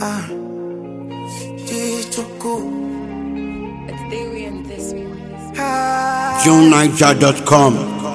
Ah, Chichuku. It's Theory and this one. Ah, JohnNiger.com.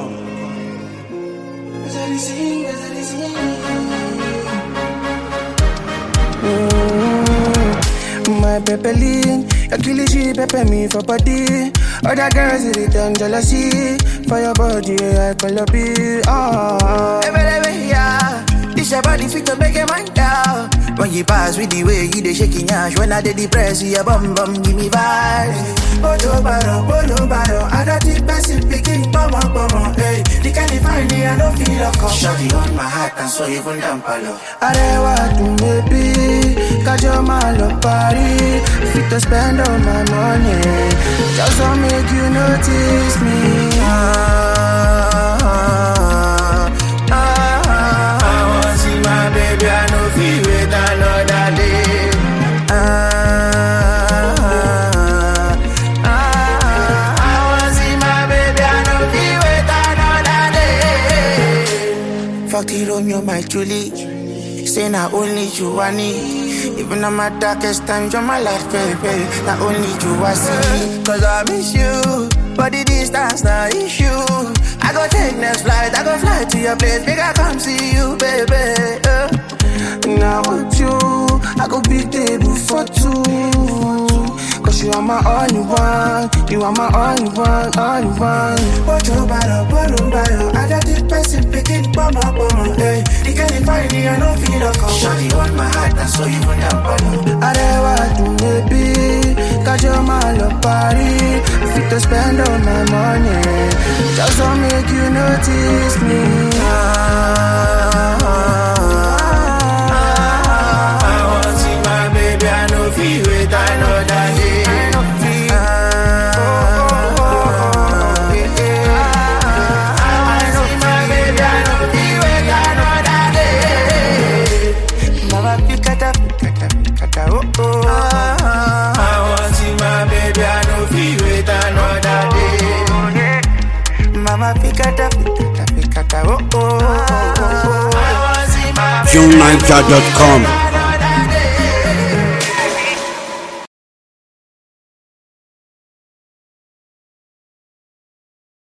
My pepeline, your killie she pepper me for body. Other girls it it done jealousy for your body. I call up it. Ah, hey, baby, yeah. This your body fit to make a man down. When you pass with the way you dey shaking yash, when I dey depressed, you bum bum give me vibes. Bolo baro, bolo baro, I don't think person picking pomo pomo. Hey, the kind of find me, I don't feel a come. Shawty on my heart and so even down palo. Arewa to maybe, kajo malo party. Fit to spend all my money, just to make you notice me. Ah, ah, ah, ah. I want see my baby, I know feel wait another day. Ah, ah, ah, ah. I want see my baby, I know feel wait another day. Fuck the Romeo, my Julie. Say not only you I need. Even on my darkest times, you're my life, baby. Not only you I see. Cause I miss you. But the distance not issue. I go take next flight, I go fly to your place. Make I come see you, baby. Uh. Now with you, I go big table for two. Cause you are my only one, you are my only one, only one. Bottle bottle, bottle bottle, I got this person picking bomb up on hey. The girl you find me, I don't feel a call. Shawty on my heart, and so you went down below. I never do maybe, cause you're my love party. Fit to spend all my money, just to make you notice me. Ah, ah, ah, I want see my baby, I know feel wait, I know that day. Mama pikata pikata pikata oh oh oh oh. I want see my baby, JohnNiger.com.